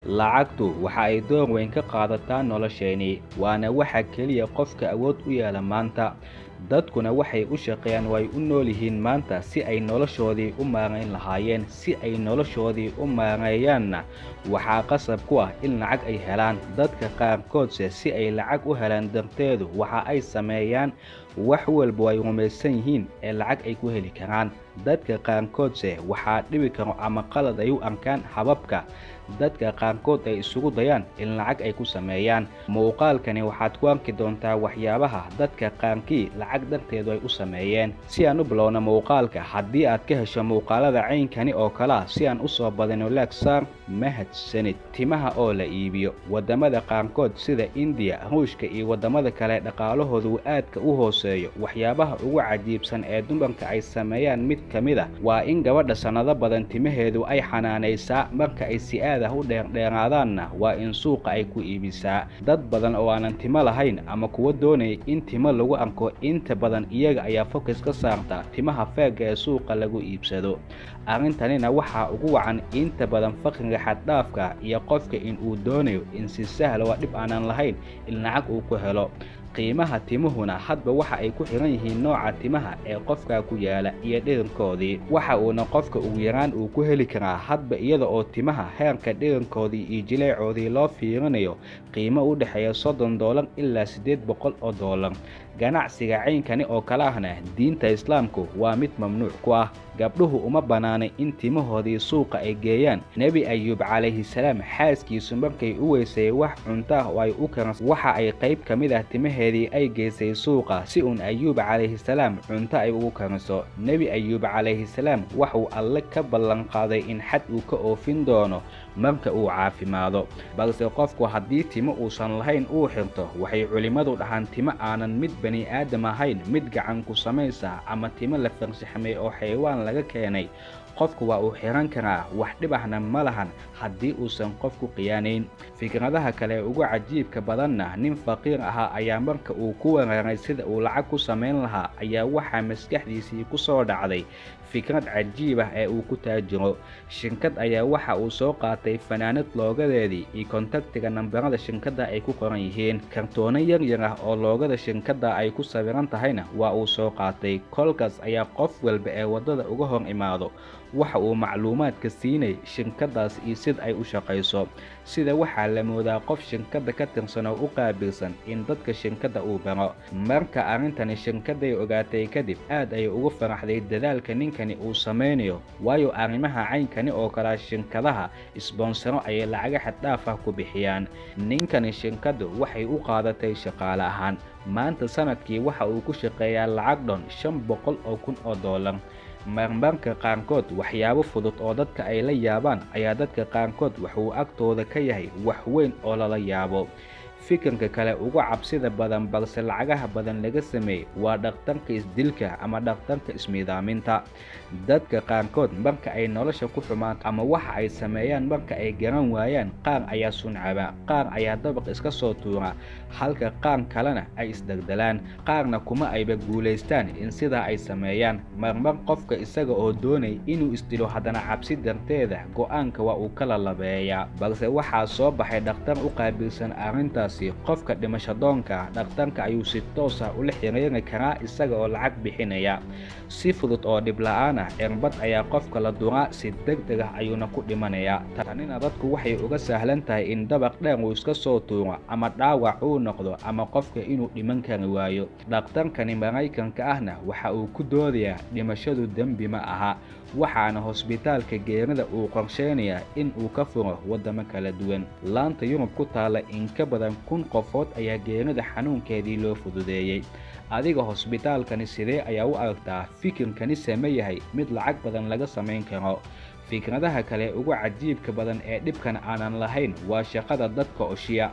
lacagtu waxa ay door weyn ka qaadataa nolosheenii waana waxa keliya qofka awood u yeela maanta dadkuna waxay u shaqeeyaan way u nool yihiin maanta si ay noloshoodii u maarayn lahaayeen si ay noloshoodii u maareeyaanna waxaa qasab ku ah in lacag ay helaan dadka qaarkoodse si ay lacag u helaan darteedu waxa ay sameeyaan wax walba ay rumaysan yihiin ee lacag ay ku heli karaan dadka qaarkoodse waxaa dhibi karo ama qalad ay u arkaan hababka dadka qaarkood ay isugu dayaan in lacag ay ku sameeyaan muuqaalkani waxaad ku arki doontaa waxyaabaha dadka qaarkii lacag darteedu ay u sameeyeen si aan u bilowna muuqaalka haddii aad ka hesho muuqaalada caynkani oo kalea si aan u soo badino laagsaar mahadsanid timaha oo la iibiyo waddamada qaarkood sida indiya ruushka iyo waddamada kale dhaqaalahoodu aadka u hooseeyo waxyaabaha ugu cajiibsan ee dumarka ay sameeyaan mid ka mid a waa in gabadha sannado badan timaheedu ay xanaanaysaa marka ay si aad ah u dheerdheeraadaanna waa in suuqa ay ku iibisaa dad badan oo aanan timo lahayn ama kuwa doonaya in timo lagu arko inta badan iyaga ayaa fokas ka saarta timaha feegga ee suuqa lagu iibsado arrintanina waxaa ugu wacan inta badan fakriga xaddhaafka iyo qofka in uu doonayo in si sahla waa dhib aanan lahayn in lacag uu ku helo qiimaha timuhuna hadba waxa ay ku xiran yihiin nooca timaha ee qofkaa ku yaala iyo dhirankoodii waxa uuna qofka ugu yaraan uu ku heli karaa hadba iyada oo timaha heerka dhirankoodii iyo jileecoodii loo fiirinayo qiimo u dhexeeya soddon doolar ilaa siddeed boqol oo doolar ganacsiga caynkani oo kale ahna diinta islaamku waa mid mamnuuc ku ah gabdhuhu uma bannaanay in timahoodii suuqa ay geeyaan nebi ayuub calayhi salaam xaaskiisu markay u weysay wax cunto ah oo ay u karas waxa ay qayb ka mid ah timaheedii ay geysay suuqa si uun ayuub calayhi salaam cunto ay ugu kariso nebi ayuub calayhi salaam waxuu alle ka ballanqaaday in xad uu ka oofin doono marka uu caafimaado balse qofku haddii timo uusan lahayn uu xirto waxay culimmadu dhahaan timo aanan mid bani aadam ahayn mid gacan ku samaysa ama timo la farshaxmay oo xayawaan laga keenay qofku waa uu xihan karaa wax dhib ahna ma lahan haddii uusan qofku khiyaanayn fikradaha kale ee ugu cajiibka badanna nin faqiir ahaa ayaa marka uu ku weeraray sida uu lacag ku samayn lahaa ayaa waxaa maskaxdiisii ku soo dhacday fikrad cajiib ah ee uu ku taajiro shinkad ayaa waxa uu soo qaatay fanaanad loogadeedii iyo kontaktiga nambarada shinkadda ay ku qoran yihiin kartoono yar yar ah oo loogada shinkadda ay ku sawiran tahayna waa uu soo qaatay kolkaas ayaa qof walba ee waddada uga hor imaado waxa uu macluumaadka siinay shinkaddaas iyo sida ay u shaqayso sida waxaa la moodaa qof shinkadda ka tirsan oo u qaabilsan in dadka shinkadda uu baro marka arrintani shinkadday ogaatay kadib aad ayay ugu faraxday dadaalka ninkani uu samaynayo waayo arrimaha caynkani oo kalea shinkadaha isboonsaro ayay lacaga xaddhaaf ah ku bixiyaan ninkani shinkaddu waxay u qaadatay shaqaale ahaan maanta sanadkii waxa uu ku shaqeeyaa lacag dhon shan boqol oo kun oo doolar marmarka qaarkood waxyaabo fudud oo dadka ay la yaabaan ayaa dadka qaarkood waxuu agtooda ka yahay wax weyn oo lala yaabo fikirka kale ugu cabsida badan balse lacagaha badan laga sameeyey waa dhakhtarka isdilka ama dhakhtarka ismiidaaminta dadka qaarkood marka ay nolosha ku xumaato ama waxa ay sameeyaan marka ay garan waayaan qaar ayaa suncaba qaar ayaa dabaq iska soo tuura halka qaar kalena ay isdagdalaan qaarna kuma ayba guulaystaan in sidaa ay sameeyaan marmar qofka isaga oo doonay inuu isdilo haddana cabsi darteeda go'aanka waa uu kala labeeyaa balse waxaa soo baxay dhakhtar u qaabilsan arrintaas qofka dhimashadoonka dhakhtarka ayuu si toos ah ula xiriiri karaa isaga oo lacag bixinaya si fudud oo dhib la-aan ah cirbad ayaa qofka la duraa si deg deg ah ayuuna ku dhimanayaa tanina dadku waxay uga sahlan tahay in dabaq dheer uu iska soo tuuro ama dhaawac uu noqdo ama qofka inuu dhiman kari waayo dhakhtarkani maraykanka ahna waxa uu ku doodayaa dhimashadu dembi ma aha waxaana hosbitaalka geerida uu qorsheynayaa in uu ka furo waddamo kala duwan laanta yurub ku taalla in ka badan kun qofood ayaa geerida xanuunkeedii loo fududeeyey adiga hosbitaalkani sidee ayaa u aragtaa fikirkani same yahay mid lacag badan laga samayn karo fikradaha kale ugu cajiibka badan ee dhibkan aanan lahayn waa shaqada dadka oshiya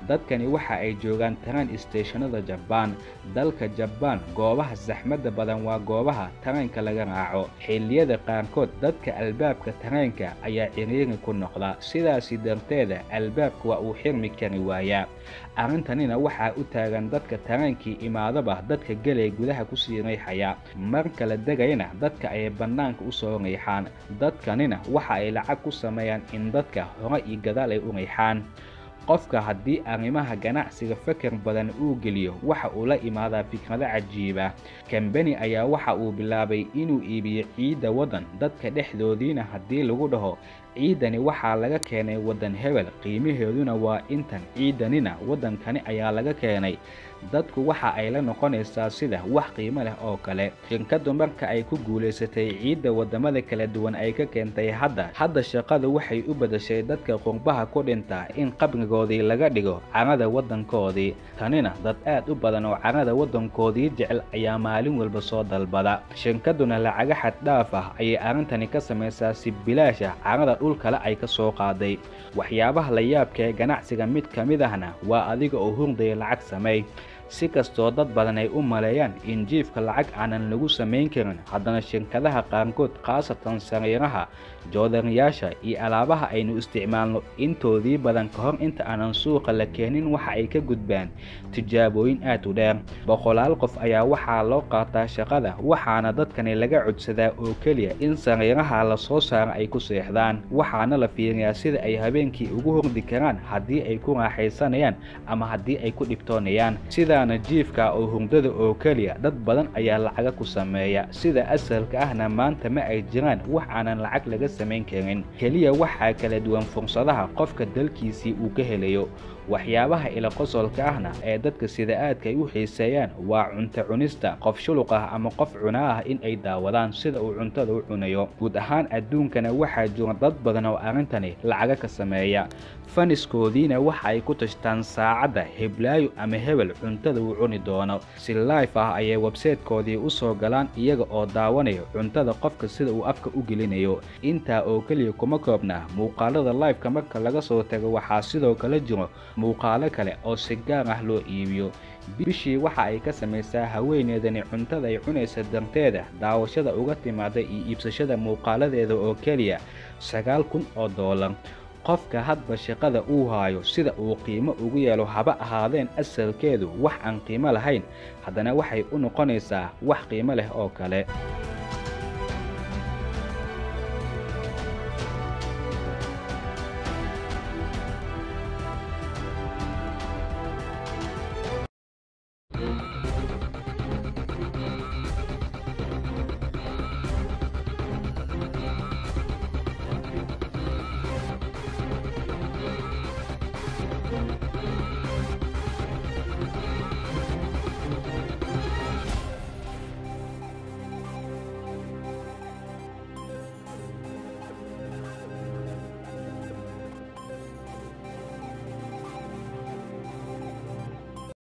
dadkani waxa ay joogaan tareen isteeshanada jabaan dalka jabaan goobaha saxmadda badan waa goobaha tareenka laga raaco xilliyada qaarkood dadka albaabka tareenka ayaa ciriiri ku noqda sidaasi darteeda albaabka waa uu xirmi kari waayaa arrintanina waxaa u taagan dadka tareenkii imaadaba dadka gelay gudaha kusii riixaya marka la degayna dadka ayay bannaanka u soo riixaan dadkanina waxa ay lacag ku sameeyaan in dadka hore iyo gadaal ay u riixaan qofka haddii arrimaha ganacsiga fakar badan uu geliyo waxa uu la imaadaa fikrado cajiiba kambani ayaa waxa uu bilaabay inuu iibiyo ciidda waddan dadka dhexdoodiina haddii lagu dhaho ciidani waxaa laga keenay waddan hebel qiimaheeduna waa intan ciidanina waddankani ayaa laga keenay dadku waxa ay la noqonaysaa sida wax qiimo leh oo kale shirkaddu marka ay ku guulaysatay ciidda waddamada kala duwan ay ka keentay hadda hadda shaqadu waxay u badashay dadka qurbaha ku dhinta in qabrigoodii laga dhigo carada waddankoodii tanina dad aad u badan oo carada waddankoodii jecel ayaa maalin walba soo dalbada shirkadduna lacaga xad dhaaf ah ayay arrintani ka samaysaa si bilaasha carada dhulkale ay ka soo qaaday waxyaabaha la yaabka ee ganacsiga mid ka mid ahna waa adiga oo hurdaya lacag sameey si kastoo dad badan ay u maleeyaan in jiifka lacag aanan lagu samayn karin haddana shirkadaha qaarkood khaasatan sariiraha joodariyaasha iyo alaabaha aynu isticmaalno intoodii badan ka hor inta aanan suuqa la keenin waxa ay ka gudbaan tijaabooyin aad u dheer boqolaal qof ayaa waxaa loo qaataa shaqada waxaana dadkani laga codsadaa oo keliya in sariiraha la soo saaro ay ku seexdaan waxaana la fiiriyaa sida ay habeenkii ugu hordi karaan haddii ay ku raaxaysanayaan ama haddii ay ku dhibtoonayaan sidaana jiifka oo hurdada oo keliya dad badan ayaa lacaga ku sameeya sida asalka ahna maanta ma ay jiraan wax aanan lacag laga samayn karin keliya waxaa kala duwan fursadaha qofka dalkiisii uu ka helayo waxyaabaha ila qosolka ahna ee dadka sida aadka ay u xiiseeyaan waa cunto cunista qof shuluq ah ama qof cuna ah in ay daawadaan sida uu cuntada u cunayo guud ahaan adduunkana waxaa jira dad badan oo arrintani lacaga ka sameeya faniskoodiina waxa ay ku tashtaan saacadda heblaayo ama hebel cuntada uu cuni doono si life ah ayay websaytekoodii u soo galaan iyaga oo daawanaya cuntada qofka sida uu afka u gelinayo intaa oo keliya kuma koobna muuqaalada lifeka marka laga soo tago waxaa sidoo kale jiro muuqaalo kale oo si gaar ah loo iibiyo bishii waxa ay ka samaysaa haweeneedani cuntada ay cunaysa darteeda daawashada uga timaada iyo iibsashada muuqaaladeeda oo keliya sagaal kun oo doolar qofka hadba shaqada uu haayo sida uu qiimo ugu yeelo haba ahaadeen asalkeedu wax aan qiimo lahayn haddana waxay u noqonaysaa wax qiimo leh oo kale